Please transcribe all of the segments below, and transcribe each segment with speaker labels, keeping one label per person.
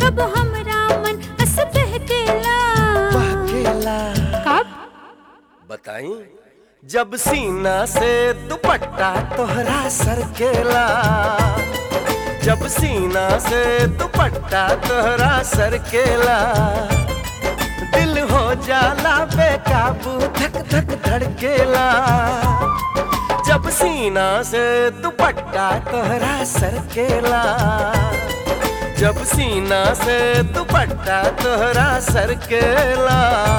Speaker 1: कब हमरा मन अस बहकेला
Speaker 2: बहकेला
Speaker 1: कब
Speaker 2: बताई जब सीना से दुपट्टा तोहरा सरकेला जब सीना से दुपट्टा तोहरा सरकेला दिल हो जाला बेकाबू धक धक धड़केला जब सीना से दुपट्टा तोहरा सरकेला जब सीना से दुपट्टा तोहरा सरकेला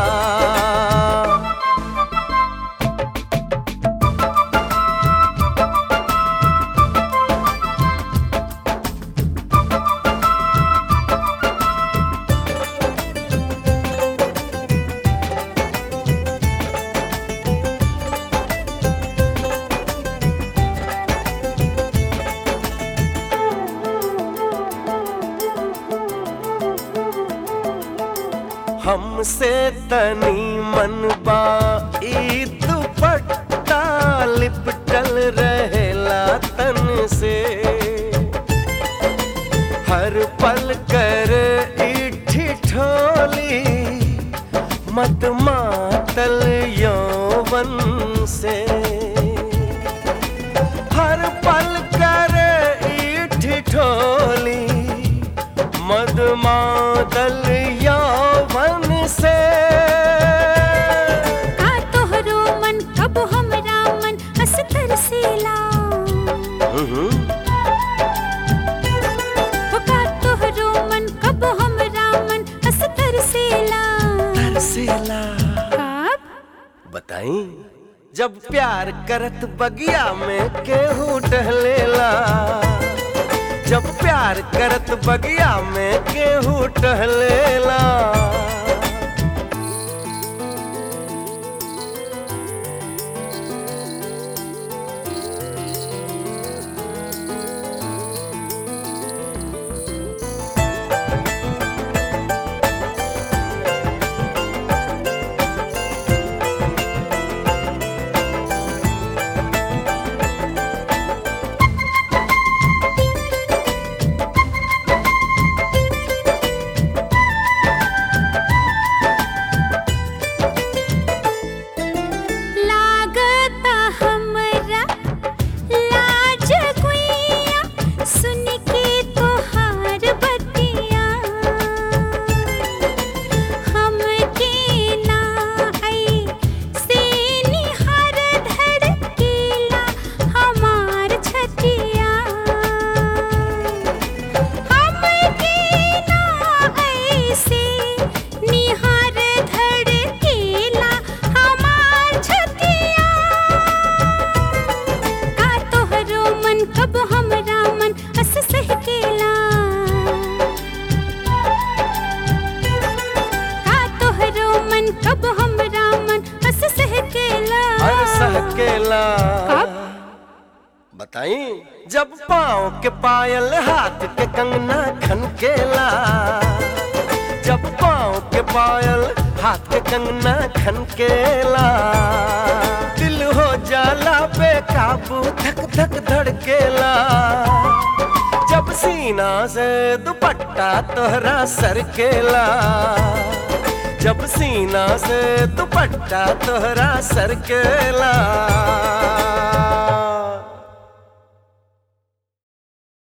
Speaker 2: हमसे तनी मन बा ई दुपट्टा लिपटल रहेला तन से हर पल कर इठी ठोली मत मातल यौवन से हर पल कर इठी ठोली मद मातल यौवन से
Speaker 1: का तोहरो मन कब हमरा मन अस तरसेला
Speaker 2: हम्म,
Speaker 1: हो का तोहरो मन कब हमरा मन अस तरसेला
Speaker 2: तरसेला
Speaker 1: कब
Speaker 2: बताई जब प्यार करत बगिया में केहू टहलेला जब प्यार करत बगिया में केहू टहलेला
Speaker 1: लागता हमरा लाज गुइया सुन के तोहार बतिया हमके ना आई से निहार धड़केला हमार छतिया हमके ना आई से निहार धड़केला हमार छतिया का तोहरो मन कब हमरा मन अस सहकेला का तोहरो मन कब हमरा मन अस सहकेला
Speaker 2: हर सहकेला
Speaker 1: कब?
Speaker 2: बताई जब पाँव के पायल हाथ के कंगना खनकेला जब पाँव के पायल हाथ के कंगना खनकेला दिल हो जाला बेकाबू धक धक धड़केला जब सीना से दुपट्टा तोहरा सरकेला जब सीना से दुपट्टा तोहरा सरकेला